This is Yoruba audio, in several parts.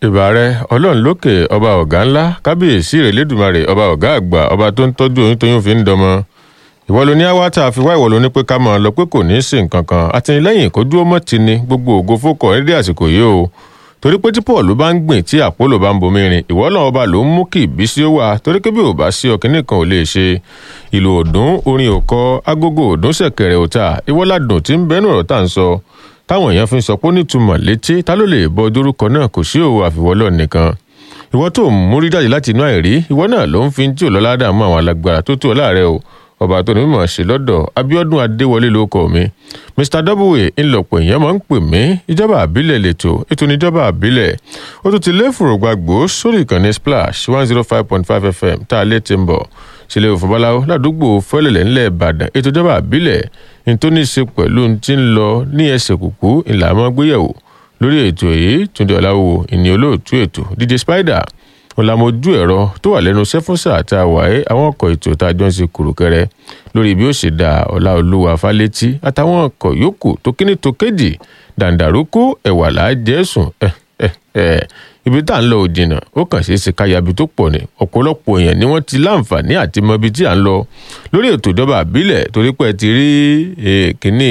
ìbà rẹ ọlọ́run lókè ọba ọ̀gá ńlá kábíyèsí rẹ̀ lẹ́dùnmarè ọba ọ̀gá àgbà ọba tó ń tọ́jú oyún tóyún fi ń dọmọ ìwọ ló ní àwa tá a fi wá ìwọ ló ní pé ká máa lọ pé kò ní í sí nǹkan kan àtìlẹ́yìn kó dúró mọ́ ti ni gbogbo ògo fókọ̀ nídìí àsìkò yìí o torí pé tí paul bá ń gbìn tí àpólò bá ń bomi rin ìwọ náà ọba ló ń mú kí ìbísí ó wà torí pé bí ò bá sí ọkìnrin kan ò lè ṣe ìlú òdùn orin òkọ agogo òdùn ṣẹ̀kẹ̀rẹ̀ òta ìwọládùn tí ń bẹnu ọ̀rọ̀ tá à ń sọ táwọn èèyàn fi ń sọ pé ó nítumọ̀ létí ta ló lè bọ dórúkọ náà kò sí òwò àfiwọ́lọ́ nìkan ìwọ tó ń múrí jáde láti inú àìrí ìwọ náà ló ń fi tí ò lọ́lá dààmú àwọn alágbára tó tó láàrẹ o ọba tó ní mímọ̀ ṣe lọ́dọ̀ abiodun adéwọlé ló kọ mi mr w ńlọpọ̀ èèyàn máa ń pè mí ìjọba àbílẹ̀ lẹ́tọ̀ ètò ìjọba àbílẹ̀ ó tún ti lé fòrògbàgbò sórí ìkànnì splash one zero five point five fm tá a lè ti ń bọ̀ sílẹ̀ òfòbáláwo ládùúgbò fẹ́lẹ̀lẹ̀ ńlẹ̀ ìbàdàn ètò ìjọba àbílẹ̀ ní tó ní í ṣe pẹ̀lú ti ń lọ ní ẹsẹ̀ kùkú ìlànà gbéyẹ̀wò lórí ètò yìí túndé ọ̀làwò ìní olóòtú ètò dj spider ọ̀làmójú ẹ̀rọ tó wà lẹ́nu sẹ́fúnsà tá a wà ẹ́ àwọn ọkọ̀ ètò tá a jọ ń ṣe kùrùkẹrẹ lórí bí ó ṣe dá ọ̀la olúwa fálétí àtàwọn ọkọ̀ yòókù tó kíní tó kéjì dàǹdàrókò ẹ̀wà láàjẹsùn ẹ̀ ẹ̀ ẹ̀ ibi tá à ń lọ ò jìnnà ó kàn ṣeé ṣe káyàbí tó pọ̀ ní ọ̀pọ̀lọpọ̀ èèyàn ni wọ́n ti láǹfààní àti mọ ibi tí à ń lọ lórí ètò ìjọba àbílẹ̀ torí pé ẹ ti rí kínní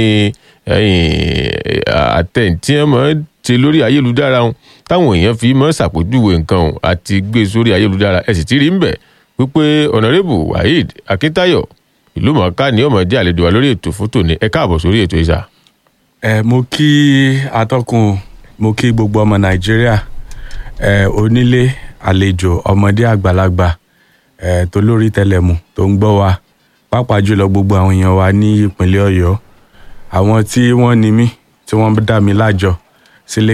àtẹ̀ǹtì ẹ̀ mọ́ ti lórí ayélujára wọn táwọn èèyàn fi mọ́ ṣàpèjúwe nǹkan ọ̀hún àti gbé sórí ayélujára ẹ̀ sì ti rí ń bẹ̀ wípé ọ̀nàrẹ́bù waheed akíntáyọ̀ ìlú mọ̀ọ́ká ni ọmọ jẹ́ àlejò wa lórí ètò fún tòní ẹ káàbọ̀ sórí ètò ìṣà. ẹ mo kí atọ́kùn mo kí gbogbo ọmọ nàìjíríà ẹ onílé àlejò ọmọdé àgbàlagbà ẹ tó lórí tẹlẹmù tó ń gbọ́ wa pàápàá jùlọ gbogbo àwọn èèyàn wa ní ìpínlẹ̀ ọ̀yọ́ àwọn tí wọ́n ní mí tí wọ́n dá mi lájọ sílé